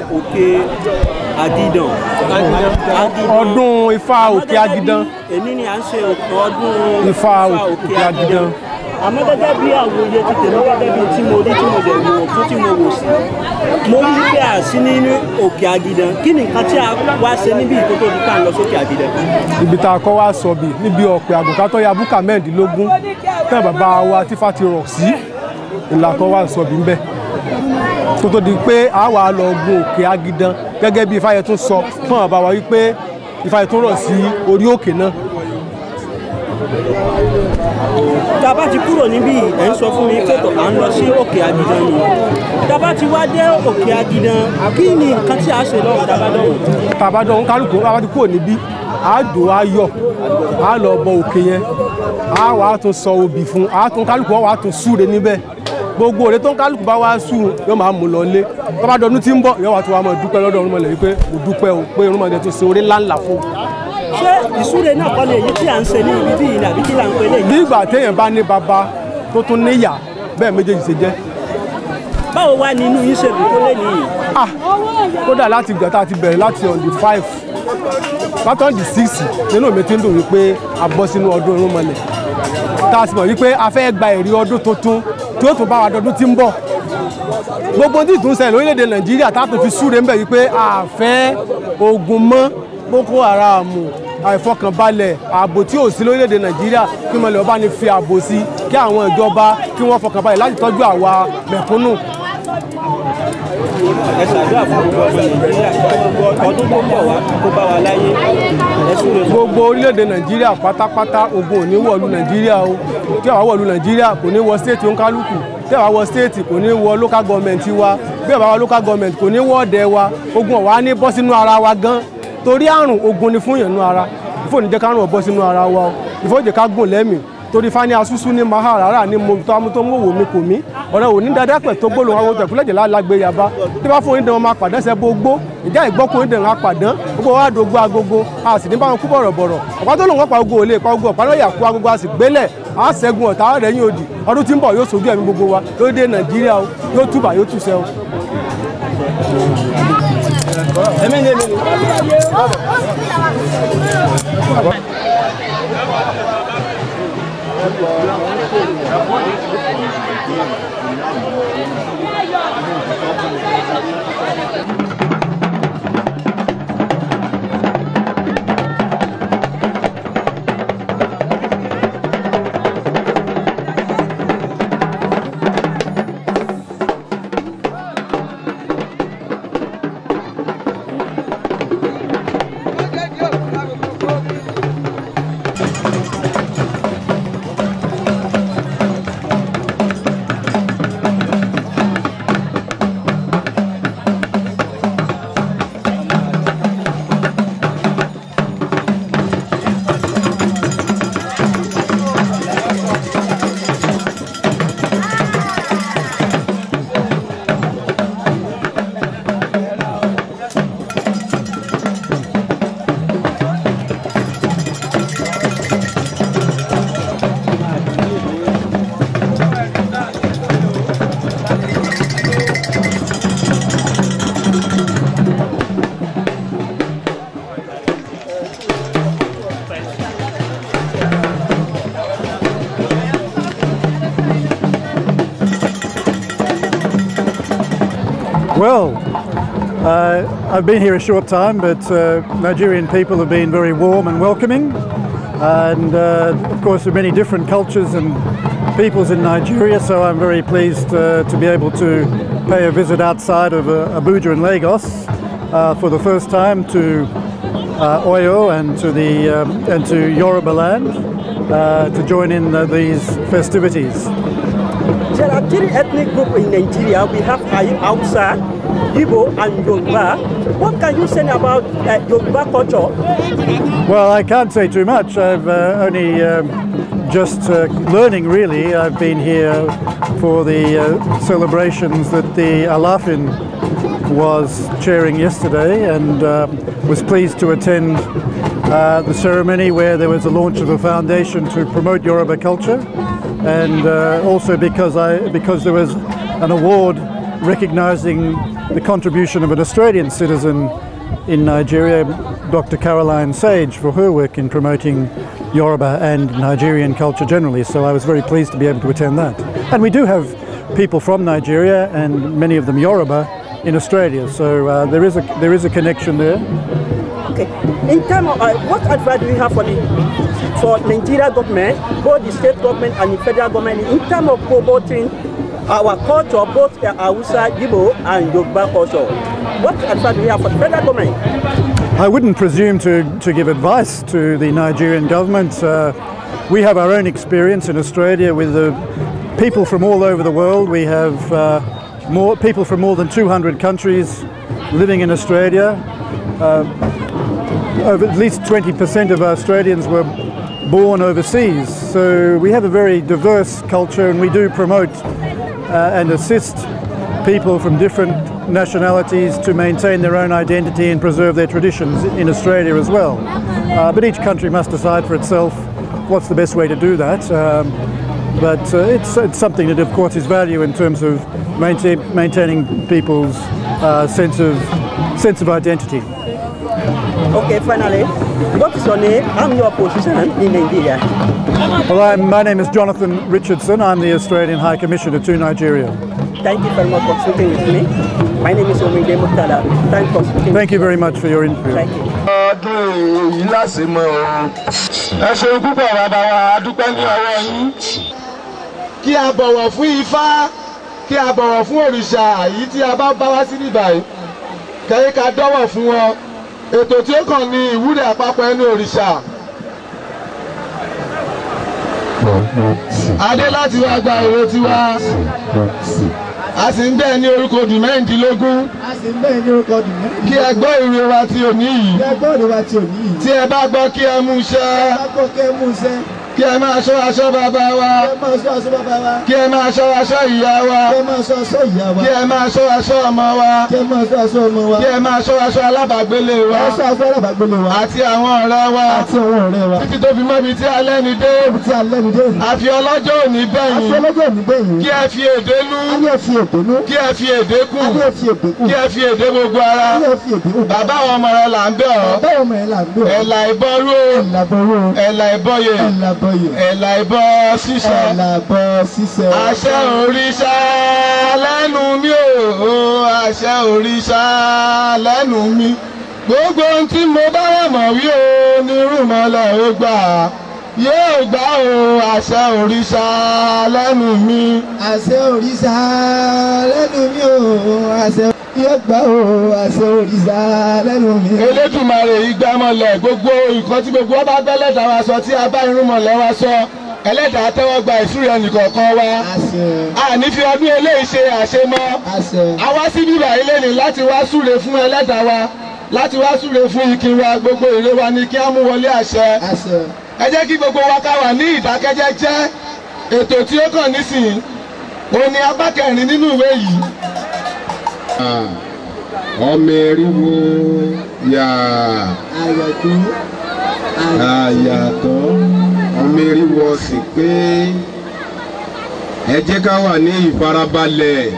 òkè Agidan. Agidan. ọdún ifá òkè agidan èmi ni à ń ṣe ọdún Ifá òkè Agidan. àmọ́ gẹ́gẹ́ bí àwòye ti tèmi gẹ́gẹ́ bí tí mo rí tí mo dẹ̀ wò fún tí mo wò sí mo rí pé à sí nínú òkè Agidan kí ni nǹkan tí a wá ṣe níbi ìkótó di pa ń lọ sókè Agidan. ibi tá a kọ́ wá sọ̀bì níbi ọ̀pẹ àgùnkátọ́ ya búkà mẹ́ẹ̀ẹ́dínlógún tẹ́ bàbá wa tífà ti rọ̀ sí ìlà kọ́ wá sọ̀bì ńbẹ̀ tó tó di pé a wà lọ gun òkè agidan gẹ́gẹ́ bí ifáyẹ tún sọ fún bàbá wa wípé ifáyẹ tún rọ̀ sí orí òkè náà tá a bá ti kúrò níbí ẹ̀ ń sọ fún mi pé tó à ń lọ sí òkè Agidan ni tá a bá ti wá dé òkè Agidan kí ni nǹkan tí a ṣe lọ́wọ́ tá a bá dọ̀wọ́. tàbá dán kálukú bá ti kúrò níbí a dò a yọ a lọ bọ òkè yẹn a wà á tún sọ obì fún a tún kálukú wà á tún súre níbẹ̀ gbogbo òde tó ń kálukú bá wá sú yóò máa mú lọ lé tọ́ba dọdún tí ń bọ̀ yóò wá tó wá máa dúpẹ́ lọ́dọ̀ ọ̀rúnmọ̀lẹ̀ wípé mo dúpẹ́ o pé ọ̀rúnmọ̀lẹ̀ tó ṣe orí ńláńlá fún un. ṣé ìsúre náà kọ́ ni èyí tí à ń ṣe ní ibi bí yìí àbí kí là ń pè lè ní ìgbà téèyàn bá ní baba tó tún níyà bẹ́ẹ̀ méjèèjì ṣe jẹ́ báwo wá ní inú yín ṣe dùn tó lé nìyí. ah kódà láti ìgbà tá a ti bẹ̀rẹ̀ láti on the five láti on the six nínú mi ti ń dùn wípé a bọ́ sínú ọdún irúnmọlẹ̀ tá a sì mọ̀ wípé a fẹ́ gba èrè ọdún tuntun tí ó tún bá wa dọdún tí ń bọ̀ gbogbo tí ìtún ṣẹlẹ̀ lórílẹ̀‐èdè nàìjíríà tá a tún fi súre ń bẹ̀ wípé a fẹ́ ogun mọ́ boko haram àìfọkànbalẹ̀ ààbò tí ò sí lórílẹ̀‐èdè nàìjíríà kí mọ̀lẹ́ ọba ní fi ààbò sí kí àwọn ìjọba kí wọ́n fọkànbalẹ̀ láti tọ́jú àwa mẹ̀kúnnù ẹ ṣàdúrà fún gbogbo ọmọ nàìjíríà gbogbo ọdún tó ń bọ̀ wá kó bá wa láyé ẹ súre fún. gbogbo orílẹ̀-èdè nàìjíríà pátápátá ogun ò ní wọ̀lú nàìjíríà o tí àwa wọ̀lú nàìjíríà kò ní wọ stéètì òǹkálùkù tí àwa wọ stéètì kò ní wọ local government wa bí àwa wọ local government kò ní wọ ọ̀dẹ̀ wa ogun ọ̀wá ní bọ́ sínú ara wa gan torí àrùn ogun ni fún yẹn nú ara ìfò ní jẹ́ kárùn ọ̀bọ sínú ara wa o ìfò jẹ́ ká gùn lẹ́mìí torí fani asusu ní maharara ní mo tó amútó mú wò mí kò mí ọ̀rẹ́ òní dáadáa pẹ̀ tó gbólóhùn àwọn tẹ̀kúlẹ̀jẹ̀ lálágbé yaba tí bá fún onídàn wọn máa pàdán sẹ́ gbogbo ìjà ìgbọ́kùn onídàn wọn pàdán gbogbo wa dògbò agogo a sì ní bá wọn kú bọ̀rọ̀bọ̀rọ̀ ọ̀pá tó lòun wọn pa ogo ò lè pa ogo ọ̀pá lọ́yà kú agogo a sì gbélẹ̀ a ṣẹ́gun ọ̀tá rẹ̀ yín òdì ọdún tí ń bọ̀ yóò sojú ẹ̀mí gbogbo wa yóò dé nàìjíríà o yóò túbà yóò túṣẹ́ o. Well, uh, I've been here a short time, but uh, Nigerian people have been very warm and welcoming. And uh, of course, there are many different cultures and peoples in Nigeria, so I'm very pleased uh, to be able to pay a visit outside of uh, Abuja and Lagos uh, for the first time to uh, Oyo and to the um, and to Yoruba land uh, to join in uh, these festivities. There are three ethnic groups in Nigeria. We have Hausa, Igbo, and Yoruba. What can you say about uh, Yoruba culture? Well, I can't say too much. I've uh, only um, just uh, learning really. I've been here for the uh, celebrations that the Alafin was chairing yesterday and uh, was pleased to attend uh, the ceremony where there was a launch of a foundation to promote Yoruba culture and uh, also because I because there was an award recognizing the contribution of an Australian citizen in Nigeria, Dr. Caroline Sage, for her work in promoting Yoruba and Nigerian culture generally. So I was very pleased to be able to attend that. And we do have people from Nigeria and many of them Yoruba in Australia. So uh, there is a there is a connection there. Okay. In terms of uh, what advice do you have for the for Nigeria government, both the state government and the federal government, in terms of promoting our culture, both uh, Hausa, Igbo, and Yoruba culture? What advice do you have for the federal government? I wouldn't presume to, to give advice to the Nigerian government. Uh, we have our own experience in Australia with the people from all over the world. We have uh, more people from more than 200 countries living in Australia. Uh, over at least 20% of Australians were born overseas. So we have a very diverse culture and we do promote uh, and assist people from different nationalities to maintain their own identity and preserve their traditions in Australia as well. Uh, but each country must decide for itself what's the best way to do that. Um, but uh, it's, it's something that, of course, is value in terms of maintain, maintaining people's uh, sense of sense of identity. Okay, finally, what is your name and your position in Nigeria? Well, I'm, my name is Jonathan Richardson. I'm the Australian High Commissioner to Nigeria. Thank you very much for speaking with me. My name is Omide Murtala. Thank you for speaking. Thank you very much for your interview. Thank you. ọdún èyí lásìmọ o ẹ ṣeun púpọ̀ bàbá wa a dúpẹ́ ní ọwọ́ yín. kí a bọ̀wọ̀ fún ifá kí a bọ̀wọ̀ fún òrìṣà yìí tí a bá bá wá sí níbàyí kẹ́yìn ká dọ́wọ̀ fún wọn ètò tí ó kàn ní ìwúrẹ̀ àpapọ̀ ẹnu òrìṣà. adé láti wá gba èrò tiwa a sì ń bẹ́ẹ̀ ní orúkọ odù mẹ́rìndínlógún a sì ń bẹ́ẹ̀ ní orúkọ ọdún mẹ́rin. kí ẹ gbọ́ ìrè wa ti òní yìí ẹ gbọ́ òde wa ti òní yìí. tí ẹ bá gbọ́ kí ẹ mú iṣẹ́ bá gbọ́ kẹ́ mú iṣẹ́ kí ẹ máa ṣọ́ aṣọ bàbá wa kẹ́ máa sọ aṣọ bàbá wa kí ẹ máa ṣọ́ aṣọ ìyá wa kẹ́ máa sọ aṣọ ìyá wa kí ẹ máa ṣọ́ aṣọ ọmọ wa kẹ́ máa sọ aṣọ ọmọ wa kí ẹ máa ṣọ́ aṣọ alábàágbélé wa aṣọ aṣọ alábàágbélé wa àti àwọn ọ̀rẹ́ wa àti àwọn ọ̀rẹ́ wa títí tó fi mọ́ ibi tí alẹ́ ni dé tí a lẹ́nu dé òní. àfi ọlọ́jọ́ òní aṣọ bẹ́yìn ọlọ́jọ́ òní bẹ́yìn kí ẹ fi èdè nú a ní ẹ fi èdè nú kí ẹ fi èdè kù a ní ẹ fi èdè kù kí ẹ fi èdè gbogbo ara a ní ẹ fi èdè kù. bàbá àwọn ọmọ rẹ là ń bẹ̀ ọ́ báwo mọ̀ ẹ́ là ń gbé ọ́ ẹ̀là ìbọrú o ẹ̀làbọ̀rọ̀ ẹ̀là ìbọyè ẹ̀làbọ̀yè ẹ̀là ìbọ ṣíṣẹ ẹ̀làbọ̀ ṣiṣẹ́ àṣẹ òrìṣà lẹ́nu mi ò àṣẹ òrìṣà lẹ́nu mi gbogbo ohun tí mo bá wà mọ̀ wí o ní rúmọlẹ̀ ó gbà yóò gbà o àṣẹ òrìṣà lẹ́nu mi. àṣẹ òrìṣà lẹ́nu mi ò àṣẹ yóò gbà ó àṣẹ òrìṣà lẹ́nu mi. elédùmarè ìgbàmọ̀lẹ̀ gbogbo nǹkan tí gbogbo ọba gbẹ́lẹ́dàá wa sọ tí a bá irúnmọ̀lẹ̀ wa sọ ẹlẹ́dàá tẹ́wọ́ gba ìsúre ẹnìkọ̀ọ̀kan wa àṣẹ àní fi ọdún eléyìí ṣe àṣemọ́ àṣẹ a wá sí bíbá ilé ni láti wá súre fún ẹlẹ́dàá wa láti wá súre fún ikin wa gbogbo èrè wa ni kí á mú wọlé àṣẹ àṣẹ ẹ jẹ́ kí gbogbo wa ká wà ní ìdákẹ́jẹ́jẹ́ ètò tí ó kàn nísìnyí òun ni apá kẹrin nínú ìwé yìí. ọmọ eriwo yà àyàtọ̀ àyàtọ̀ ọmọ eriwo sì pé ẹ jẹ́ ká wà ní ìfarabalẹ̀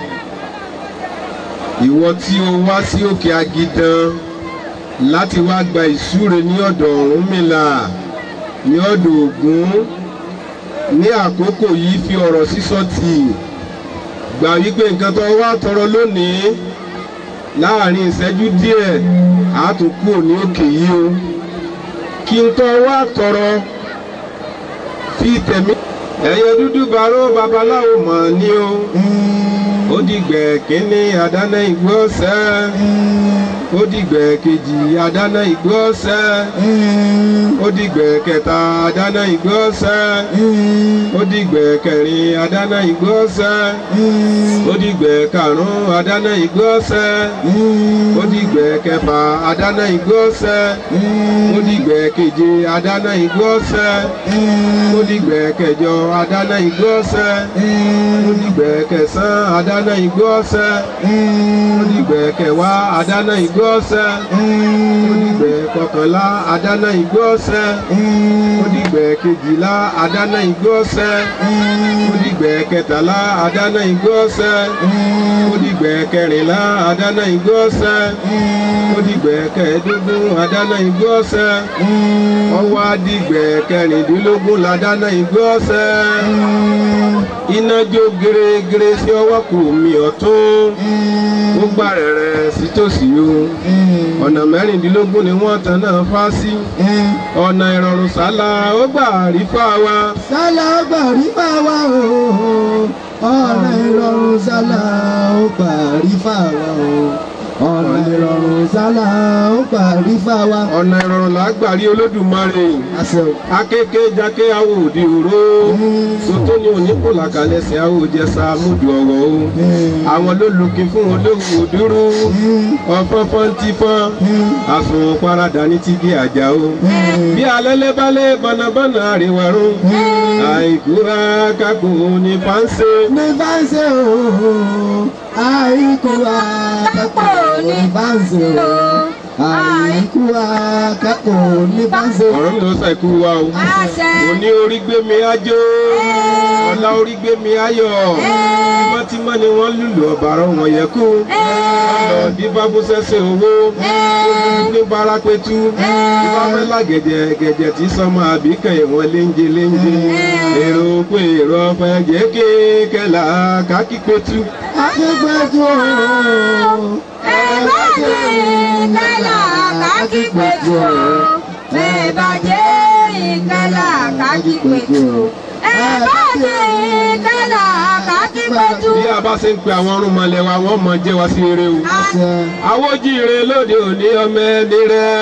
ìwọ tí o wá sí òkè agidan láti wá gba ìsúre ní ọ̀dọ̀ Ọ̀rúnmìlà ní ọ̀dọ̀ Ògún ní àkókò yìí fi ọ̀rọ̀ sísọ tì gbà wípé nǹkan tó wá tọrọ lónìí láàrin ìṣẹ́jú díẹ̀ á tún kúrò ní òkè yìí o kí n tó wá tọrọ fi tẹ̀mí. ẹ̀yẹ dúdú baró babaláwo mọ̀ ni o ó dìgbẹ́ kínní àdáná ìgbó ọ̀sẹ̀ ó dìgbẹ́ kejì àdáná ìgbó ọ̀sẹ̀ ó dìgbẹ́ kẹta àdáná ìgbó ọ̀sẹ̀ ó dìgbẹ́ kẹrin àdáná ìgbó ọ̀sẹ̀ ó dìgbẹ́ karùn-ún àdáná ìgbó ọ̀sẹ̀ ó dìgbẹ́ kẹfà àdáná ìgbó ọ̀sẹ̀ ó dìgbẹ́ keje àdáná ìgbó ọ̀sẹ̀ ó dìgbẹ́ kẹjọ àdáná ìgbó ọ̀sẹ̀ ó dìgbẹ́ kẹsàn-án àdáná ìgbó ọ̀sẹ̀ ó dìgbẹ́ kẹwàá àdáná ìgbó ọ̀sẹ̀ ó dìgbẹ́ kọkànlá àdáná ìgbó ọ̀sẹ̀ ó dìgbẹ́ kejìlá àdáná ìgbó ọ̀sẹ̀ ó dìgbẹ́ dìgbẹ́ kẹtàlá àdáná igbó ọ̀sẹ̀ ó dìgbẹ́ kẹrìnlá àdáná igbó ọ̀sẹ̀ ó dìgbẹ́ kẹẹ̀ẹ́dógún àdáná igbó ọ̀sẹ̀ ọwọ́ adìgbẹ́ kẹrìndínlógún làdáná igbó ọ̀sẹ̀ iná jó gèrègèrè sí ọwọ́ kù mí ọ̀tún ó gbà rẹ̀rẹ̀ sí tòsí o ọ̀nà mẹ́rìndínlógún ni wọ́n tan náà fá sí ọ̀nà ìrọ̀rùn sálà ó gbà rí fáwa sálà ó gbà rí fáwa o ọ̀nà ìrọ̀rùn sálà ó gbà rí fáwa o ọ̀nà ìrọ̀rùn sálà ó gbà rí fáwa. ọ̀nà ìrọ̀rùn là á gbà rí olódùmarè àṣẹ o. akéké jáké awo òdi òró sotó ni òní kò làkàlẹ̀ sí awo jẹsà múdu ọ̀rọ̀ o àwọn ló lukin fún olóhùn òdúró ọ̀fọ́fọ́ ń tipọ́n àsùnwọ̀n paradà ní ti di àjà o bí alẹ́lẹ́ balẹ̀ bọ̀nàbọ̀nà àríwárún àìkú akáko ní fáńsẹ̀. ní fáńsẹ̀ o àìkú akẹ́kọ̀ọ́ ní fáńsẹ̀ o àìkú akẹ́kọ̀ọ́ ní fáńsẹ̀ o. ọ̀rọ̀ mi ló sàìkú wa o mo ní orí gbé mi ájó ọ̀la orí gbé mi ayọ̀ tímọ́tímọ́ ni wọ́n lùlù ọ̀bàrọ̀ wọn yẹ kú ọ̀nà díbá bó sẹ́sẹ̀ owó ní barapetu díbá mẹ́la gẹ̀dẹ̀ gẹ̀dẹ̀ tí sọmọ àbíkẹ́ ìwọ̀n léńjẹ léńjẹ èrò pé èrò ọ̀fẹ́ jẹ́ kéèkẹ́lá kákípetu. akípetu o ẹ bá jẹ́ ìkẹlà kákípetu o ẹ bá jẹ́ ìkẹlà kákípetu o ẹ bá jẹ́ ìkẹlà kákípetu. bí a bá ṣe ń pe àwọn ọrùn mọ̀lẹ́ wa wọ́n mọ̀ jẹ́ wa sí eré o. awójíire lóde òní ọmọ ẹni rẹ.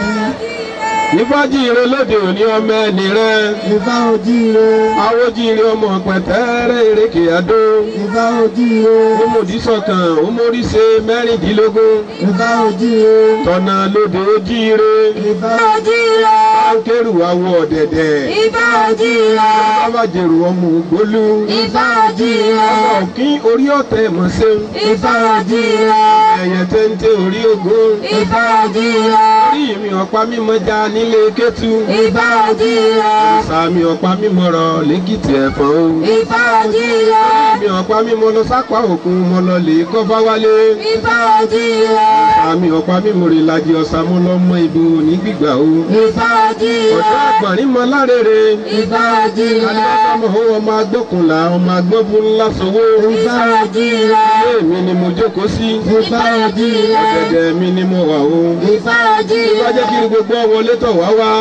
ìfọ́jíire lóde òní ọmọ ẹni rẹ. ìfá ojíire. awójíire ọmọ pẹ̀tẹ́rẹ́ ìrèké àdó. ìfá ojíire. ọmọdé sọ̀kan ọmọríṣe mẹ́rìndínlógún. ìfá ojíire. tọ̀nà lóde ojíire. ìfá ojíire. báńkẹ́rù awọ ọ̀dẹ̀dẹ̀. ìfá ojíire. bábàjẹ̀rù ọmọ ògbólú. ìfá ojíire. ọmọ òkín orí ọ̀tẹ̀ mọ̀ṣẹ́. ìfá ojíire. ẹ̀yẹ téńté orí ogun. ìfá ojíire. orí mi ọ̀pá mímọ́ já nílé kẹ́tù. ìfá ojíire. sàmì ọ̀pá mímọ́ rọ lẹ́kìtì ẹ̀fọ́n o. ìfá ojíire. mi ọ̀pá mímọ́ lọ sápá òkun mọ́ lọ lè kọ́ bá wálé. ìfá ojíire. sàmì ọ̀pá mímọ́ rè lajì ọ̀sà mọ́ lọ mọ ibo ní gbígbà o. ìfá ojíire. ọ̀dọ́ àgbọ̀nrín mọ lárèrè. ìfá ojíire. adájọ́ mọ̀ ọmọ agbókunlá ọmọ agbọ́bùn ńlá sowó. ìfá ojíire. ilé mi ni mo jókòó sí. ìfá ojíire. ọ̀gẹ̀dẹ̀ mi ni mo wà o. ìfá ojíire. ìwà jẹ́ kí gbogbo wọlé tọ̀ wá wá.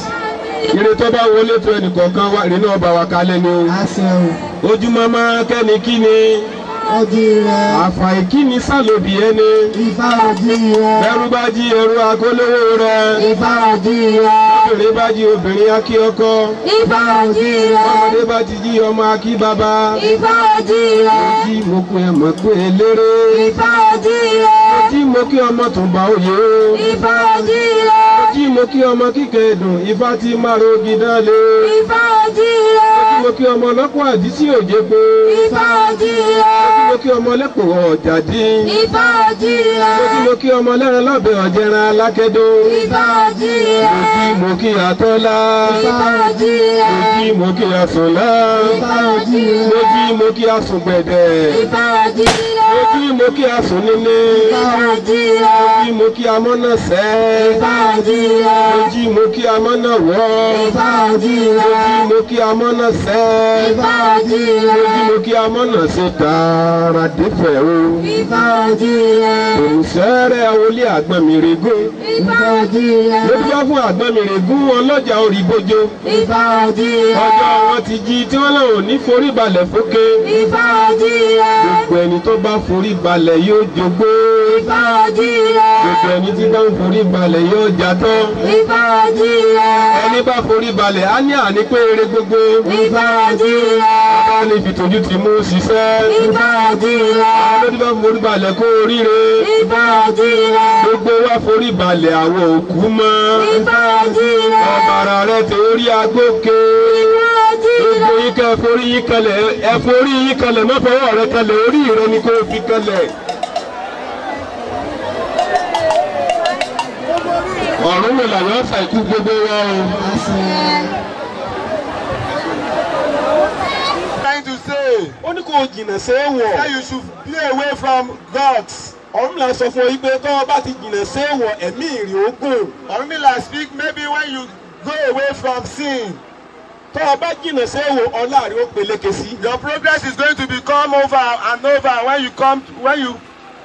ire tó bá wọlé tó ẹnìkọ̀ọ̀kan wá ìrìn náà bá wa kalẹ̀ ni o. àṣẹ o. ojúmọ́ máa kẹ́ni kí ni. ojíire. àfàì kí ni sálòbì ẹni. ìfá ojíire. ẹrú bá jí ẹrú akólówó rẹ. ìfá ojíire. obìnrin bá jí obìnrin akí ọkọ. ìfá ojíire. ọmọdé bá ti jí ọmọ akí bàbá. ìfá ojíire. ojí mo pé ẹ mọ̀ pé eléré. ìfá ojíire. ojí mo kí ọmọ tún bá òye o. ìfá ojíire. ojí mo kí ọmọ kíkẹ́ dùn ifá tí máa rogi dálé. ìfá ojíire. ojí mo kí ọmọ ọlọ́pọ̀ àdísí òjé pé. ìfá ojíire. ojí mo kí ọmọ lẹ́pọ̀ ọ̀jà dín. ìfá ojíire. ojí mo kí ọmọ lẹ́ran lọ́bẹ̀ ọ̀jẹ̀ran alákẹ́dọ́. ìfá ojíire. ojí mo kí atọ́lá. ìfá ojíire. ojí mo kí asùnlá. ìfá ojíire. ojí mo kí asùngbẹ̀dẹ̀. ìfá ojíire. ojí mo kí asùn nílé. ìfá ojíire. ojí mo kí amọ́nà sẹ́. ìfá ojíire. ojí mo kí amọ́nà wọ́. ìfá ojíire. ojí mo kí amọ́nà sẹ́. ìfá ojíire. ojí mo kí amọ́nà ṣe tààrà dẹ́fẹ̀ o. ìfá ojíire. òǹsẹ́rẹ́ awolé àgbọ̀nmìrègún. ìfá ojíire. ló dúpẹ́ fún àgbọ̀nmìrègún ọlọ́jà orí bójó. ìfá ojíire. ọjọ́ wọn ti jí tí wọ́n lọ́wọ́ ní forí balẹ̀ fókè. ìfá ojíire. gbogbo ẹni tó bá forí balẹ̀ yóò jogbó. ìfá ojíire. gbogbo ẹni tí bá ń forí balẹ̀ yóò jatọ́. ìfá ojíire. ẹni bá forí balẹ̀ á ní àní pé eré gbogbo. ìfá ojíire. bá ní fìtòjú ti mú ṣiṣẹ́. ìfá ojíire. àwọn ló ti bá forí balẹ̀ kó oríire. ìfá ojíire. gbogbo wa forí balẹ̀ àwọn òkú mọ́. ìfá ojíire. ọ̀bàrà rẹ̀ torí agbóke. ìfá ojíire. gbogbo yín kẹ́ ẹ forí yín kalẹ̀ ẹ forí yín kalẹ̀ má fọwọ́ rẹ kalẹ̀ orí rẹ ni kò fi kalẹ̀. ọ̀run mi làwọn ọ̀sà ikú gbogbo wa o. àṣẹ. trying to say ó ní kò jìnnà séèwọ̀. That you should be away from gods. Ọ̀rúnmìlà sọ fún ọ yìí pé tọ́ ọ bá ti jìnnà séèwọ̀ ẹ̀mí ìrì ogun. Orunmila speak maybe when you go away from sin. tọ́ ọ bá jìnnà séèwọ̀ ọlá rẹ̀ ó peléke sí. Your progress is going to become over and over when you come when you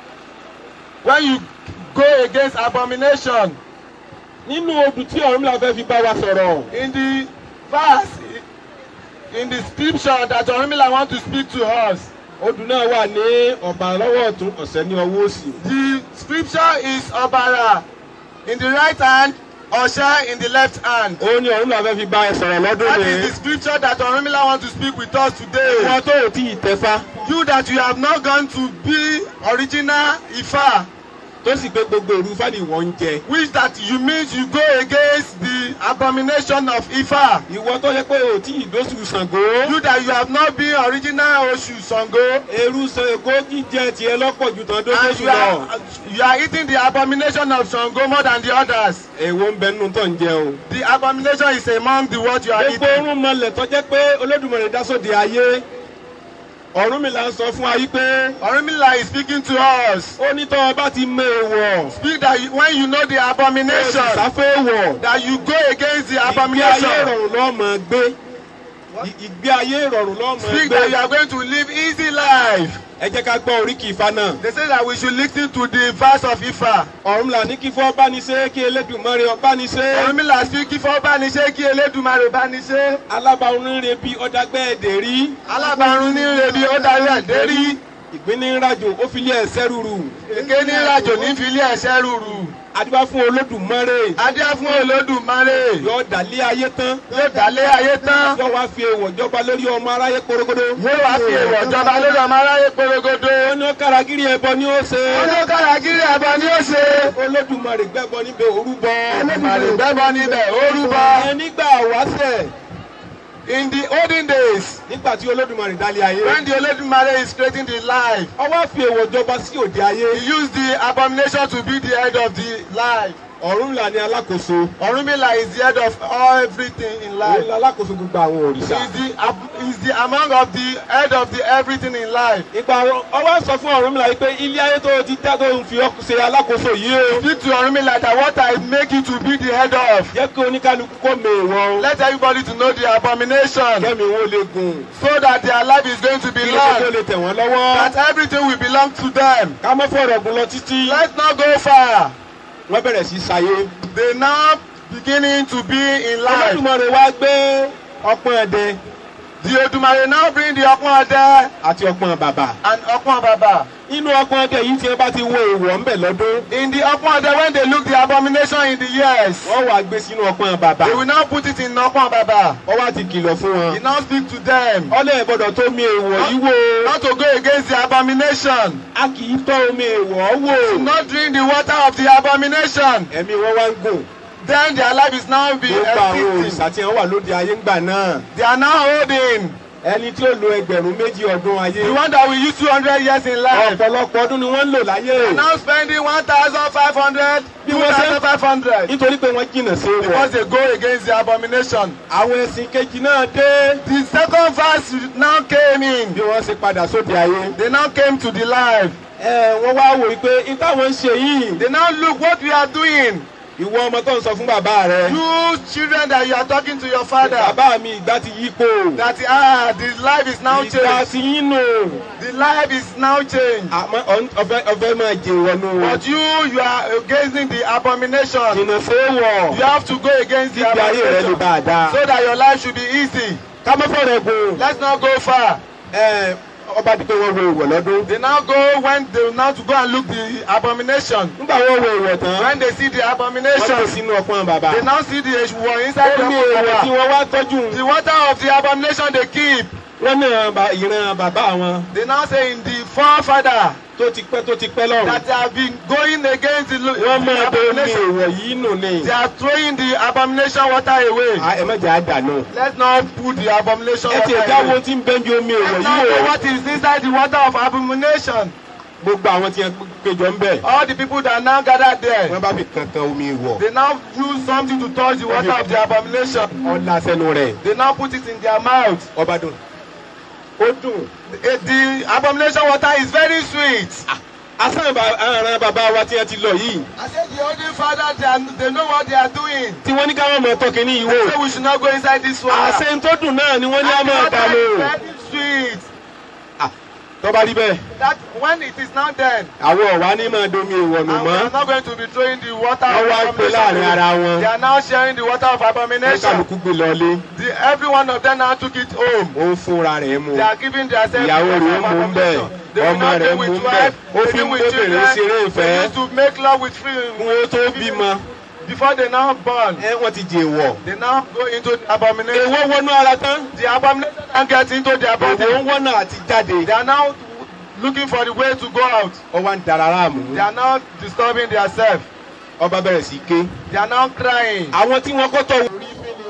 when you go against abomination. nínú odù tí Ọ̀rúnmìlà fẹ́ fi bá wa sọ̀rọ̀. In the verse in the scripture that Orunmila want to speak to us. odù náà wà ní ọ̀bà lọ́wọ́ ọ̀tún ọ̀sẹ̀ ní ọwọ́ òsì. The scripture is Obara in the right hand, Osha in the left hand. ó ní Ọ̀rúnmìlà fẹ́ fi bá ẹ sọ̀rọ̀ lọ́dún That rẹ̀. is the scripture that Orunmila want to speak with us today. wọn tó ò tí ì tẹ́fá You that you have not gone to be original Ifa, tó sì pé gbogbo òru fáni wọ́n ń jẹ. which that you mean you go against the abomination of Ifa. ìwọ tó yẹ pé ò tí ì dóṣù Ṣàngó. You that you have not been original Oshu Sango. eru Ṣàngó jíjẹ tiẹ̀ lọ́pọ̀ ju tán And dóṣù you lọ. are, you are eating the abomination of Sango more than the others. èwo ń bẹ nínú tó ń jẹ o. The abomination is among the what you are gbogbo eating. orun mọlẹ̀ tó jẹ́ pé Olódùmarè dá sóde ayé. Ọ̀rúnmìlà ń sọ fún wa yí pé Orunmila is speaking to us. ó ní tọ́ ọ bá ti mọ èèwọ̀. Speak that you, when you know the abomination, sáfẹ́ èèwọ̀. that you go against the ìgbé ayé abomination. ìrọ̀rùn lọ́ọ́ máa gbé. I- ìgbé ayé ìrọ̀rùn lọ́ọ́ máa Speak that you gbé. are going to live easy life. ẹ jẹ́ ká gbọ́ oríkì Ifá náà. They say that we should listen to the verse of Ifa. Ọ̀rúnmìlà ní kí fọ́ bá ní ṣe kí Elédùmarè ọba ní ṣe. Orunmila speak kí fọ́ bá ní ṣe kí Elédùmarè bá ní ṣe. alábàárún rẹ bí ọ̀dàgbẹ́ ẹ̀dẹ̀ rí. Alábàárún ní rebi ó darí ẹ̀dẹ́ rí. ìgbín ní rajò ó fi lé ẹsẹ̀ rúru. Èké ní ìrajò ní filé ẹ̀ṣẹ́ rúru. adúbá fún Olódùmarè. Adé fún Olódùmarè. yọ dàlé ayé tán. Yóò dálé ayé tán. yọ wá fi èèwọ̀ jọba lórí ọmọ aráyé korogodo. Yóò wá fi èèwọ̀ jọba lórí ọmọ aráyé porogodo. ó ní ó káragírí ẹbọ ni ó ṣe. Olókàràgírí ẹ̀bọ ni ó ṣe. Olódùmarè gbẹ́bọ níbẹ̀ orúbọ. Olódùmarè gbẹ́bọ níbẹ̀ ó rúbọ. ẹ nígbà wáṣẹ̀ In the olden days, nígbà tí Olódùmarè dálé ayé. when the Olódùmarè is creating the life, ó wá fi èèwọ̀ jọba sí òde ayé. he used the abomination to be the head of the life. Ọ̀rúnmìlà ni alákòóso. Orunmila is the head of everything in òun life. ni alákòóso gbogbo àwọn He is òrìṣà. the, ab- he is the among of the head of the everything in life. ìgbà ọwọ́ sọ fún Ọ̀rúnmìlà yìí pé ilé ayé tó o ti dá tó ń fi ọ́ ṣe alákòóso yìí o. Speak to Orunmila that what I make you to be the head of. jẹ́ kí oníkálukú kó mèèwọ̀ o. Let everybody to know the abomination kẹ́mi wo lè gùn. so that their life is going to be kí ló tó long. lè tẹ̀ wọ́n lọ́wọ́. That everything will belong to them. ká mọ́ fọ̀rọ̀ gùn lọ títí. Let's not go far. wọ́n bẹ̀rẹ̀ sí ṣayé. They now beginning to be in life. Olódùmarè wá gbé ọpọ́n ẹ̀dẹ The Odumare now bring the Ọpọ́n Ọdẹ àti ọpọ́n bàbà. and Ọpọ́n Baba. inú ọpọ́n ẹ̀dẹ yìí tí wọ́n bá ti wo èèwọ̀ ńbẹ̀ lọ́dún. In the Ọpọ́n Ọdẹ when they look the abomination in the years, wọ́n wá gbé sínú ọpọ́n bàbà. they will now put it in Ọpọ́n Baba. wọ́n wá ti kìlọ̀ fún He wọn. now speak to them. ọlẹ́ gbọ́dọ̀ tó mi èèwọ̀ yìí wò. Not to go against the abomination. a kì í tọ́ omi èèwọ̀ wò. Not drink the water of the abomination. ẹ̀mí wọn wá ń gùn. Then their life is now being gbogbo àwọn existing. òrìṣà tí wọ́n wà lóde ayé ńgbà náà. They are now holding. ẹni tí ó lo ẹgbẹ̀rún méjì ọdún ayé. The one that will use 200 years in life. ọ̀pọ̀lọpọ̀ ọdún ni wọ́n ń lò láyé. Now spending 1,500, Bí wọ́n ṣe- 2,500. nítorí pé wọ́n jìnnà sí Because wọn. they go against the abomination. àwọn ẹ̀sìn kejì náà dé. The second verse now came in. bí wọ́n ṣe padà sóde ayé. They now came to the life. ẹ wọ́n wá wò ó pé n táwọn ń ṣe yìí. They now look what we are doing. ìwọ ọmọ tó ń sọ fún bàbá rẹ. You children that you are talking to your father. bàbá mi ìgbà ti yípo. That ah, the life is now ìgbà changed. ti yín nù. The life is now changed. àmọ́ ọ̀n- ọ̀fẹ́ ọ̀fẹ́ máa jẹ ìwọ̀nù wọn. But you, you are against the abomination. jìnnà sí wọ̀. You have to go against the kíbi ayé rẹ lè abomination bá a dáa. so that your life should be easy. ká má fọ̀rọ̀ gùn. Let's not go far. ẹ ọba dípẹ́ wọn wo ìwọ̀ lọ́dún. They now go when they now to go and look the abomination. nígbà wọn wo ìwọ̀ tán. When they see the wọ́n tó abomination, sínú ọpọ́n bàbá. they now see the war inside the omi ìwọ̀ tí abomination. wọ́n wá tọ́jú. The water of the abomination they keep. wọ́n náà ba ìran bàbá wọn. They now say in the forefather tó ti pẹ́ tó ti pẹ́ lọ́rùn. that they have been going against the, wọ́n the máa bẹ omi abomination. ìwọ̀ yìí nù ni. They are throwing the abomination water away. À, ẹ má jẹ́ àdànù. Let's not put the abomination ẹ water ti ẹ̀dá wo away. tí ń bẹ́ bí omi ìwọ̀ Let's yìí not know wò. what is inside the water of abomination. gbogbo àwọn tí wọ́n péjọ ń bẹ̀. All the people that now gathered there, wọ́n bá fi kankan omi ìwọ̀. they now use something to touch the water of the abomination. ọ̀la sẹ́nu rẹ̀. They now put it in their mouth. ọba dùn. ó dùn. Eh, The abomination water is very sweet. asán àràn bàbá wa tí wọ́n ti lọ yìí I said the holy father they, are, they know what they are doing. tí wọ́n ní káwọn mọ̀ tọ́ kínní yìí They wò. say we should not go inside this water. àṣẹ tó dùn náà ni wọ́n ní And àmọ́ the water ọ̀dà lò. is very sweet. tó bá rí bẹ́ẹ̀ That when it is now then, àwọn ọ̀wá ní máa domi ìwọ̀nù and we mọ́. are not going to be throwing the water Wọ́n wá ń of pè láàrin ara abomination. wọn. They are now sharing the water of ní abomination. kálukú gbé lọlé The, every one of them now took it home. ó ń fúnra rẹ̀ mu. They are giving themselves ìyàwó the rẹ̀ water mú of un bẹ́ẹ̀ abomination. They will ọmọ not rẹ̀ be mú un with bẹ́ẹ̀ wife. ó They fi be ń with bóbìnrin children. ṣeré They ìfẹ́ used to make love with free. kún ó tó bímọ. Before they now born, ẹ wọ́n ti jẹ wọ̀. they now go into the abomination. èwo wọnú ara tán. The abomination now get into their body. èwo ń wọ́nà àti jáde. They are now looking for the way to go out. ó wá ń dara láàmú. They are now disturbing themselves. ọba bẹ̀rẹ̀ sí ké. They are now crying. àwọn tí wọ́n kọ́ tọ̀ wò.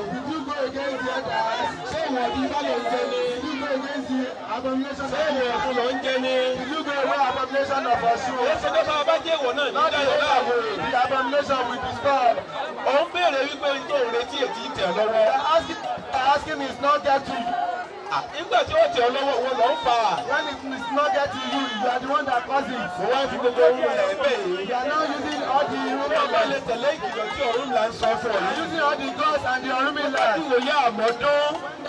The abomination will destroy. òun béèrè wípé tó ń retí ètí tẹ̀ lọ́wọ́. Asking, asking is not getting. nígbà tí ó tẹ̀ ọ́ lọ́wọ́ wọn lọ́ ń fa. When it is not getting you, you are the one that causes it. mo wá fi gbogbo ohun rẹ̀ bẹ́ẹ̀ yìí. You are now using all the bí ọba lè Orumila. tẹ̀lé ìkìlọ̀ tí ọ̀run là ń sọ fún ọ yìí. Using all the gods and the Orumila. ìwòye àmọ́dún.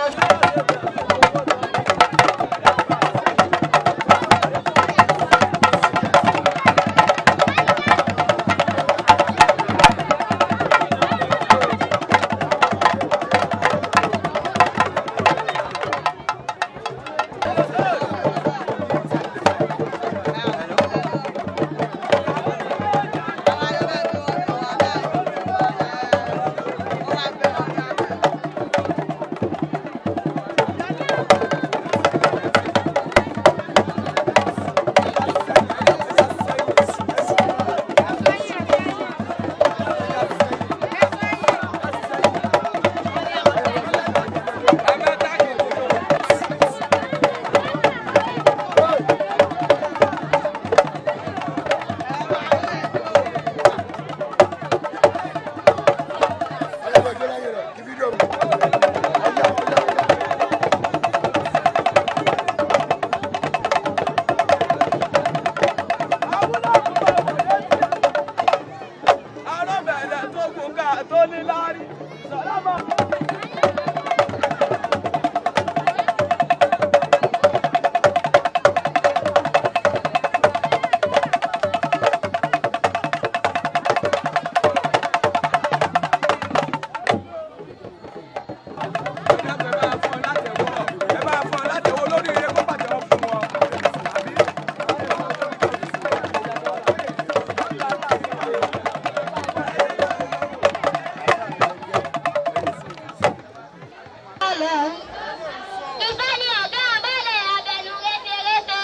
Ìfẹ́ ni ọ̀gá àbálẹ̀ abẹnú rétérété.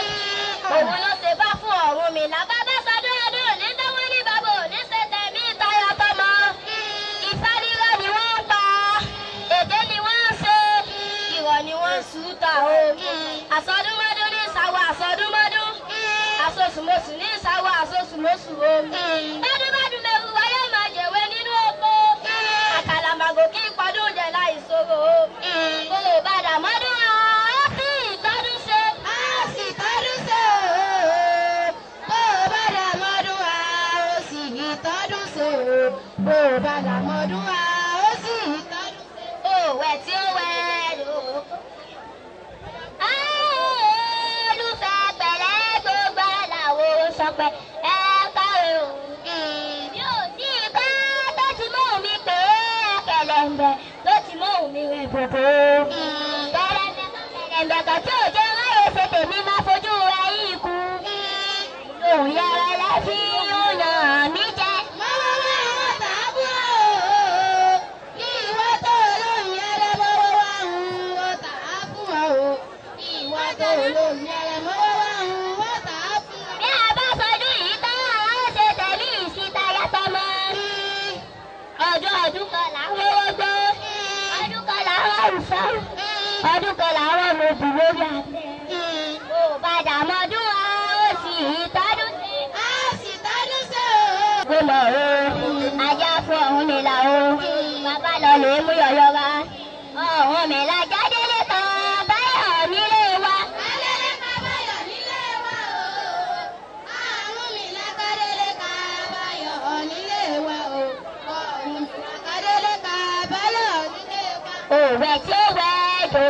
Òun ló ṣe bá fún ọ̀run mi lábá bá sọdún ọdún ní tọ́wọ́ ní bàbá òní ṣe tẹ̀mí ìtayọ̀ tọmọ. Ìfẹ́ rírọ̀ ni wọ́n ń pa, èdè ni wọ́n ń ṣe, ìrọ̀ ni wọ́n ń sùúta o. Àsọdúnmọ́dún ní ìsàwọ̀ àsọdúnmọ́dún. Àsosùmọ̀sù ní ìsàwọ̀ àsosùmọ̀sù o. Bádúbádú mẹ́rù wáyé máa jẹ̀wé nínú oko. Àkàlàmàgò kí pọ́dún jẹ láì sóró o. Kò lè padà mọ́dún ọ̀ ọ́ sì ìtọ́dún ṣe. Á sì tọ́dún ṣe o. Kò padà mọ́dún ọ̀ ó sì ìtọ́dún ṣe o. Kò padà mọ́dún ọ̀ ó sì ìtọ́dún ṣe. Òwẹ̀ tí ó wẹ̀ lò. Olùfẹ́ pẹ̀lẹ́ gbogbo àlàó sọpẹ́ ẹ káre o. Mi ò tí ì bá tó ti mú mi pé kẹlẹ̀mbẹ̀ ló ti mú mi rẹ̀ bòbò. Kẹlẹ̀mbẹ̀ kan kẹlẹ̀mbẹ̀ kan tí ò jẹ́ ráyè ṣe tèmi máa fojú rẹ̀ yìí kú. Lòun yára lẹ́fí ó yàn mí jẹ. Mọ́wọ́ wá wọ́n tàbí o. Ìwọ tó lóun yẹrẹ mọ́wọ́ wá ń wọ́n tàbí o ìwọ tó lóun yẹrẹ mọ́wọ́ wá ń wọ́n tà á fún ọ. bí a bá sọdún yìí tán àwọn ó ṣe tẹ̀lé ìsìta yàtọ̀ mọ́. ọdún ọdún kan làwọn owó gbó ọdún kan làwọn àwùsọ ọdún kan làwọn ọmọbìnrin lórí àtẹ. kò padà mọ́dún wa ó sì tọ́dún sí. a sì tọ́dún sí o. kó lọ o ajá fún ọ̀hún mi là o bàbá lọ lè mú yọ̀yọ̀ wa ọ̀hún mi là jáde lẹ́tọ̀ọ́ báyọ̀ nílé wẹ̀ tí ó wẹ̀ jò.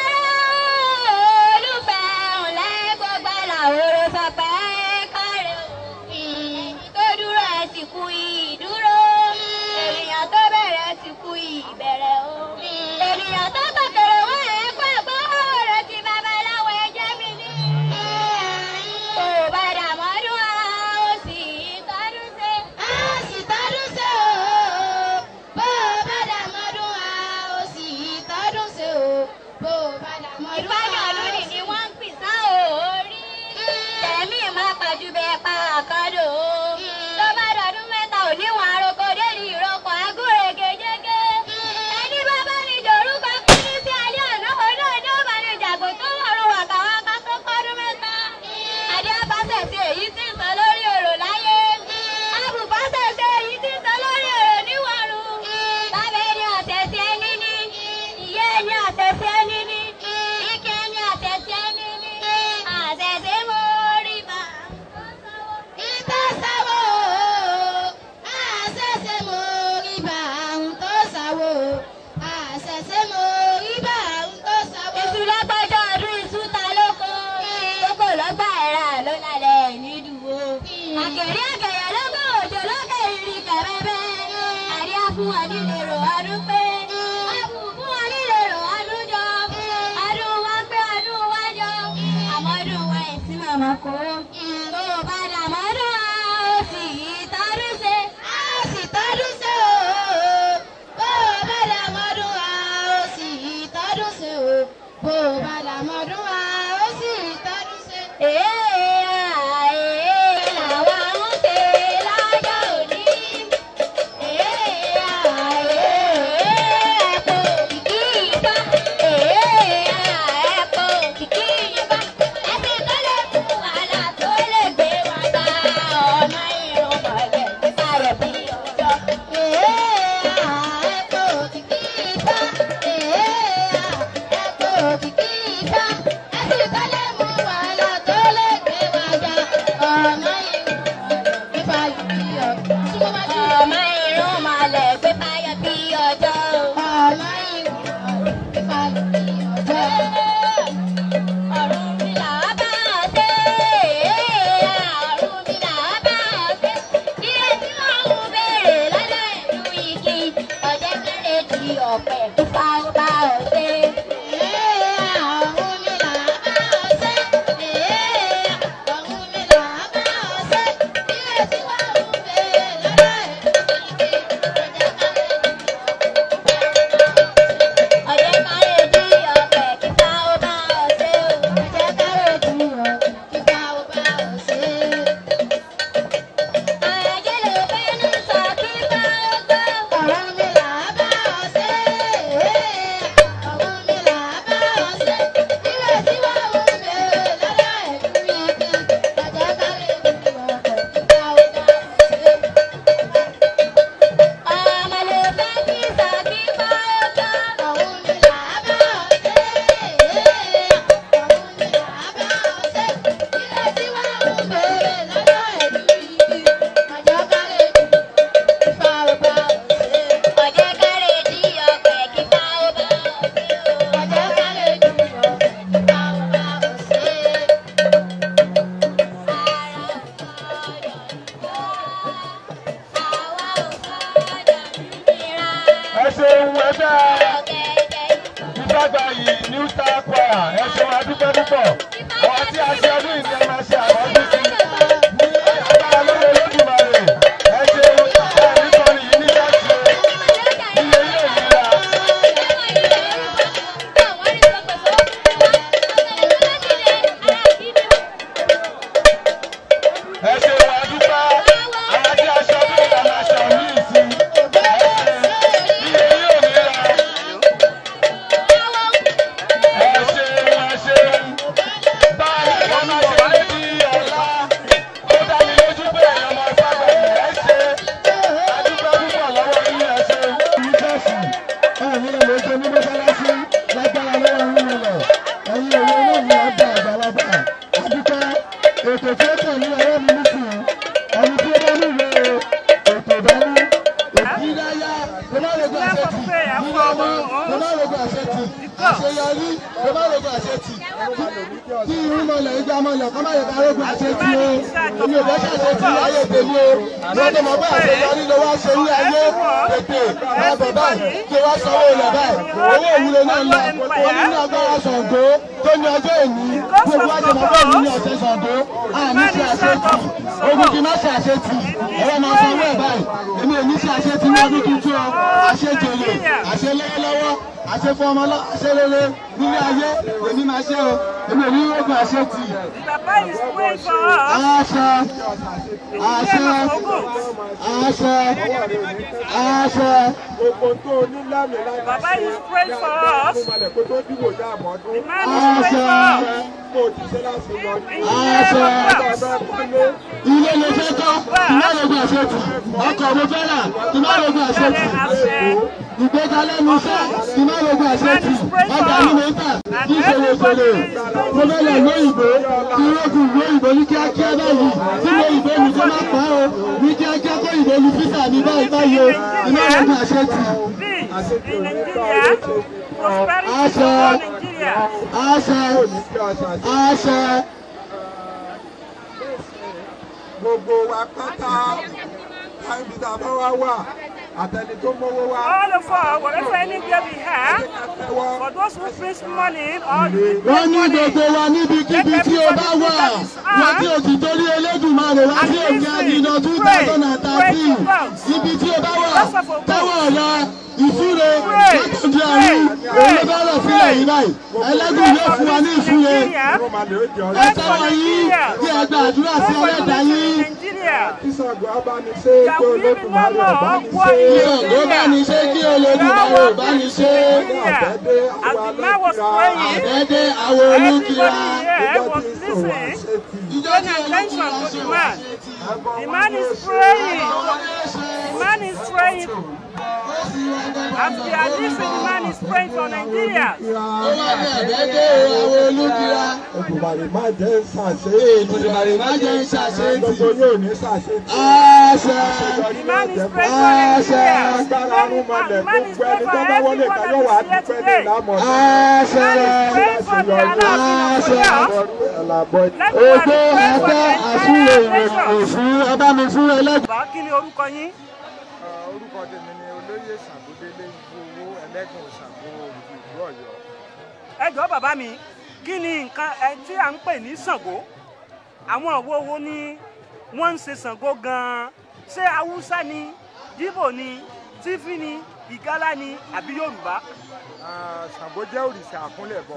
olùfẹ́ ńlẹ́ gbogbo làwòrán sọ pé kárẹ̀ òfin tó dúró ẹ̀ sì kú ìdúró. ènìyàn tó bẹ̀rẹ̀ sì kú ìbẹ̀rẹ̀ o. ènìyàn tó tọkẹrẹ wá ẹ̀ pàgbọ́ rẹ̀ ti babaláwo ẹjẹ́ mi ní. kò padà mọ́dún wa ó sì tọ́dún ṣe. a sì tọ́dún ṣe o. bó o padà mọ́dún wa ó sì tọ́dún ṣe o. bó o padà mọ́dún wa. ìpàdé ọdún nì ni wọ́n ń pìsàn orí. tẹ̀mí máa pàjù bẹ́ẹ̀ pa àkàndò. tó bá dọdún mẹ́ta ò níwọ̀n àròkọ dé ní ìrọ́pọ̀ agúrègé jẹ́gẹ́. ẹni bá bá ní dorúkọ kí sí alẹ́ àná ọ̀nà ni ó bá ní ìjàgbó tó wọ̀rùn wàkàwàkà tó pọ́dún mẹ́ta. adé abáṣẹ̀ sí èyí tí ń sọ lórí ọ̀rọ̀ láyé. abùbáṣẹ̀ sí èyí tí ń sọ lórí ọ̀rọ̀ níwọ̀rùn. bàbá ẹni ọ̀tẹ̀ sí ẹni ní. ìyá ẹni ọ̀tẹ̀ sí ẹni ní. ike ẹni ọ̀tẹ̀ sí ẹni ní. àṣẹ̀ṣẹ̀ mo rí bá. ìtọ́sáwó àṣẹ̀ṣẹ̀ mo rí bá àwọn tó sáwó. àṣẹ̀ṣẹ̀ mo rí bá àwọn tó sáwó. iṣu lọ́gbọ́jọ́ ọdún iṣu ta lóko. kókò lọ́gbà ẹ̀rà ló lálẹ́ nídùúwó. àkèrè àkẹyẹ lọ́gbọ̀ òjò lókè ìrìn kẹ̀rẹ́bẹ́. àríyá fún wa nílé rò ọdún pé. àbù fún wa nílé rò ọdún jọ. ọdún wa pé ọdún wa jọ. àmọ́dún wa ẹ̀sìn màmá kó. tó o bá dà mọ́dún wa ó sì tọ́dún ṣe. a sì tọ́dún ṣe o. bó o bá dà mọ́dún wa ó sì tọ́dún ṣe o. bó o bá dà mọ́dún wa ó sì tọ́dún ṣe. èé àé làwa ń ṣe lọ́jọ́ òní. Ọmọ irun malẹ̀ gbé fáyọ̀ bí ọjọ́. Ọmọ irun gbé fáyọ̀ bí ọjọ́. Ọ̀run mi là á bá ọ ṣe. Ọ̀run mi là á bá ọ ṣe. Iye tí wọ́n ń béèrè lọ́dọ̀ ìlú igi. Ọ̀jẹ̀ kéré di ọ̀pẹ fífa ó bá ọ ṣe. Ọ̀run mi là á bá ọ ṣe. Ọ̀run mi là á bá ọ ṣe. Iye tí wọ́n ń béèrè lọ́dọ̀ ìlú igi. Ọ̀jẹ̀ kéré di ọ̀pẹ fífa ó bá ọ ṣe. Ọ̀jẹ̀ kéré di ọ̀pẹ fífa ó bá ọ ṣe. Ayé ló fẹ́ ní sọ kí bá ó gbọ́. Ọ̀run mi là á bá ọ ṣe. Ọ̀run mi là á bá ọ ṣe. Ilé tí wọ́n ń béèrè lọ́dọ̀ ẹ̀dùn igi. Ọ̀jẹ̀ kárẹ̀ ìdí ọ̀pẹ̀ kíkà ó bá ọ ṣe. Ọmọ ló fẹ́ ní sọ kí bá ó gbọ́. Ọ̀run mi là á bá ọ ṣe. Ọ̀run mi là á bá ọ ṣe. Ilé tí wọ́n ń béèrè lọ́dọ̀ ẹ̀dùn igi. Ọ̀jẹ̀ kárẹ̀ ìdí kíkà ó bá ọ ṣe. Ọ̀jẹ̀ kárẹ̀ ìdí ọ̀pẹ̀ kíkà ó bá ọ ṣe. Ọ̀jẹ̀ kárẹ̀ ìdí ọ̀pẹ̀ kíkà ó bá ọ ṣe. ẹ ṣeun ẹgbẹ́ ìgbàgbà yìí new star choir ẹ ṣeun adúpẹ́ púpọ̀ àwọn tí a ṣe ọdún yìí ni ẹ máa ṣe àwọn ọdún sí ní agbára lórí olódùmarè ẹ ṣeun ẹ nítorí yìí ní láti ilé ilé ìlera ẹ ṣeun adúpẹ́ àwọn tí a ṣe ọdún yìí ni a máa ṣe ọdún yìí sí ẹ ṣeun ilé ilé ìlera. Ẹ ṣeun, ẹ ṣeun. Báyìí wọ́n máa ṣe ní rí ẹ má rogun àṣetì tí irúnmọlẹ̀ ìgbàmọlẹ̀ kọ́ má yẹ ká rogun àṣetì o èmi ò fẹ́ ṣàṣetì ayé tèmi o lọ́dọ̀ mọ̀ pé àṣeyọrí ló wá ṣe ní ayé tètè máa bọ̀ báyìí kí wá sanwó ilẹ̀ báyìí owó ìwúlò náà ń lọ ó ní ní agbára Ṣàngó tó ní ọjọ́ èní gbogbo wa ṣe mọ̀ pé èmi ní ọ̀sẹ̀ Ṣàngó àmì ṣe àṣetì ogun kì í má ṣe àṣetì ẹ̀rọ máa sanwó ẹ̀ báyìí èmi ò ní ṣe àṣetì ní ọdún tuntun o àṣejòlè àṣelọ́wọ́lọ́wọ́ àṣefọmọlọ́ àṣerere nílé ayé èmi máa ṣe o èmi ò ní rògbò àṣetì. Papa is praying for us. àṣẹ àṣẹ àṣẹ àṣẹ. gbogbo tó o ní lámì láti Baba is praying for us. malẹ̀ kó tó dìbò já àmọ́dún. Man is praying for us. kó o ti ṣe láti lọ ní. àṣẹ ọ̀dọ́ kúlé. ilé ló fẹ́ kọ́ kí má rògbò àṣetì ọkọ̀ mo fẹ́ rà kí má rògbò àṣetì ìgbéga lẹ́nu iṣẹ́ kí má rògbò àṣetì ọjà ní mo ń tà kí ìṣòro ìṣòro mo fẹ́ lọ lóyìnbó kí rògùn lóyìnbó ní kíákíá báyìí tí lóyìnbó mi kọ́ má pa o ní kíákíá kó ìbò lu físà mi báyìí báyìí o kí má rògbò àṣetì. Peace in Nigeria. Prosperity Àṣẹ. for Nigeria. àṣẹ àṣẹ gbogbo wa pátá káyọ̀bí tá a bá wá wà àtẹni tó mówó wá. All of us, whatever any day we have, for those who face money or the wọ́n ní gbogbo wa níbikíbi tí o bá wà wọ́n tí o sì torí Elédùmarè wá sí òkè àdìnà two thousand and thirteen ibi tí o bá wà tẹ́wọ̀ ọ̀la ìfúre látọ̀jú àrùn òun ló bá rọ̀ sílẹ̀ yìí báyìí ẹlẹ́gùn yóò fún wa ní ìfúre ẹ tẹ́wọ̀ yín kí ẹ gba àdúrà sí ẹlẹ́dàá yín Nigeria. kí Ṣàngó á bá ní ṣe That kí we live in one Olódùmarè ọba more, ní one ṣe. kí ògo bá ní ṣe kí Olódùmarè ò bá ní ṣe As the man was praying, àdẹ́dẹ́ àwọn olúkìlá everybody here was listening. ìjọ tí Paying attention to the Olódùmarè man. The man is praying. The man is praying. As we are listening, the man is praying for Nigeria. ó wá ní àdẹ́dẹ́ àwọn olúkìlá. Olódùmarè má jẹ́ ṣàṣe. Èdùmàrè má jẹ́ ṣàṣetì. gbogbo yóò ní ṣàṣe. Àṣẹ. The man is praying for Nigeria. agbára arúmọlẹ̀ The man is gbogbo ẹni praying tó for bá wọlé everyone ìdájọ́ wà á that is dúpẹ́ here ní today. ìlàmọ̀ Àṣẹ. The man is praying for the Alaafin of Oyo. Let the man Ògbó pray for ẹgbẹ́ the àsúlẹ̀ entire nation. òfin ọba mi fún ẹlẹ́gbẹ̀ẹ́. Bàbá kí ni orúkọ yín? orúkọ tèmi ni olóyè Ṣàngódélé ikú owó ẹlẹ́gùn Ṣàngó olùdó ìlú Ọ̀yọ́. ẹ jọ̀ọ́ bàbá mi kí ni nǹkan ẹ tí à ń pè ní Ṣàngó àwọn òwò wo ni wọ́n ń ṣe Ṣàngó gan-an ṣé haúsá ni yíbò ni tífì ni ìgálá ni àbí yorùbá. Ah, Ṣàngó jẹ́ òrìṣà àkúnlẹ̀bọ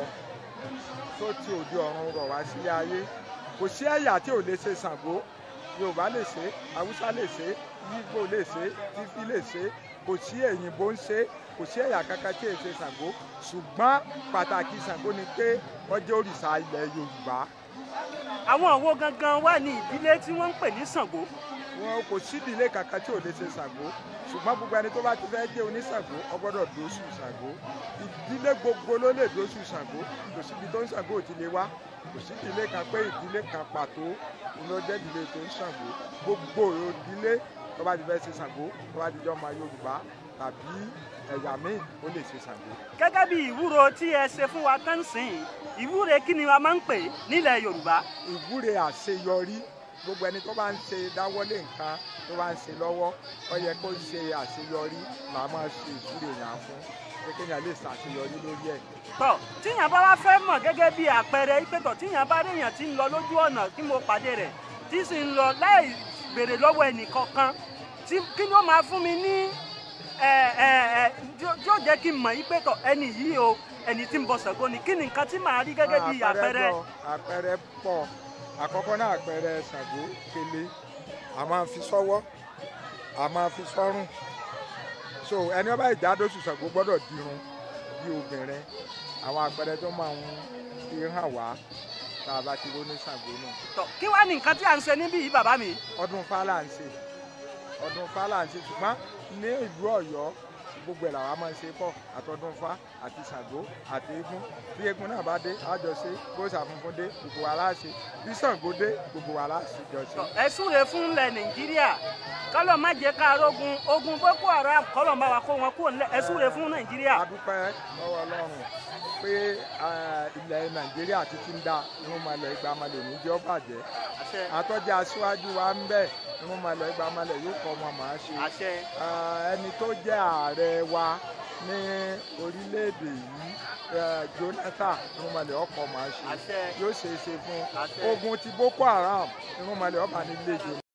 tó ti òde ọ̀run rọ̀ wá sílé ayé kò sí ẹ̀yà tí ò lè ṣe Ṣàngó Yorùbá lè ṣe Haúsá lè ṣe Yígbò lè ṣe Tífí lè ṣe kò sí Èyìnbó ń ṣe kò sí ẹ̀yà kankan tí èsè Ṣàngó ṣùgbọ́n pàtàkì Ṣàngó ni pé wọ́n jẹ́ òrìṣà ilẹ̀ Yorùbá àwọn òwò gangan wà ní ìdílé tí wọ́n ń pè ní Ṣàngó. wọn kò sí ìdílé kankan tí ò lè ṣe Ṣàngó ṣùgbọ́n gbogbo ẹni tó bá ti fẹ́ jẹ́ oníṣàngó ó gbọ́dọ̀ dóṣù Ṣàngó ìdílé gbogbo ló lè dóṣù Ṣàngó kò síbi tó ń Ṣàngó ò ti lè wá kò sí ìdílé kan pé ìdílé kan pàtó ló jẹ́ ìdílé tó ń Ṣàngó gbogbo ìdílé tó bá ti fẹ́ ṣe Ṣàngó tó bá ti jẹ́ ọmọ Yorùbá tàbí ẹ̀yà míì ó lè ṣe Ṣàngó. gẹ́gẹ́ bí ìwúro tí ẹ ṣe fún wa tán sìn ìwúre kí ni a máa ń pè nílẹ̀ yorùbá. ìwúre àṣeyọrí gbogbo ẹni tó bá ń ṣe dáwọ́lé nǹkan tó bá ń ṣe lọ́wọ́ ó yẹ kó ṣe àṣeyọrí màá máa ṣe ìwúre yàn fún pé kéèyàn lè ṣàṣeyọrí lórí ẹ̀. tọ tíyàn bá wá fẹ́ mọ̀ gẹ́gẹ́ bí àpẹẹrẹ ìpẹ́tọ̀ tíyàn bá réèyàn tí ń lọ lójú ọ̀nà tí mo pàdé rẹ̀ tí sì ń lọ láì béèrè lọ́wọ́ ẹnìkankan tí kí ni ó máa fún mi ní ẹ ẹ ẹ yóò jẹ́ kí n mọ̀ ìpẹ́tọ̀ ẹni yìí o ẹni tí ń bọ Ṣàngó ni kí ni nǹkan tí màá rí gẹ́gẹ́ bí àpẹẹrẹ. pọ̀ àpẹẹrẹ pọ̀ àkọ́kọ́ náà àpẹẹrẹ Ṣàngó kele a máa fi sọ́wọ́ a máa fi sọ́rùn so ẹni ọba ìjádóṣù Ṣàngó gbọ́dọ̀ dirun bí obìnrin àwọn àpẹẹrẹ tó máa ń fi hàn wá tá a bá ti ró ní Ṣàngó náà. tọ kí wàá ní nǹkan tí à ń ṣe níbí yìí bàbá mi. ọdún fálà ń ṣe ọdún fálà ń ṣe ṣùgbọ́n ní ìlú Ọ̀yọ́ gbogbo ẹ̀ làwa máa ń ṣe pọ̀ àtọdúnfá àti Ṣàngó àti eégún bí eégún náà bá dé àjọṣe bóṣà funfun dé gbogbo wa láṣẹ bí Ṣàngó dé gbogbo wa láṣẹ jọṣe. ẹ súre fún ilẹ̀ nàìjíríà kọ́lọ̀ má jẹ́ ká rógun ogun boko haram kọ́lọ̀ má wa kó wọn kúrò nílẹ̀ ẹ súre fún nàìjíríà. adúpẹ́ lọ́wọ́ ọlọ́run pé ilẹ̀ nàìjíríà títí ń da irúnmọlẹ̀ ìgbà malẹ̀ ní jẹ́ bàjẹ́ àtọ́jà aṣáájú wa ń bẹ̀ irúnmọlẹ̀ ìgbà malẹ̀ yóò kọ́ ọmọ màá ṣe ẹni tó jẹ́ ààrẹ wa ní orílẹ̀-èdè yìí jonathan irúnmọlẹ̀ ọkọ̀ màá ṣe yóò ṣe é ṣe fún ogun ti boko haram irúnmọlẹ̀ ọba nílé ìjọba.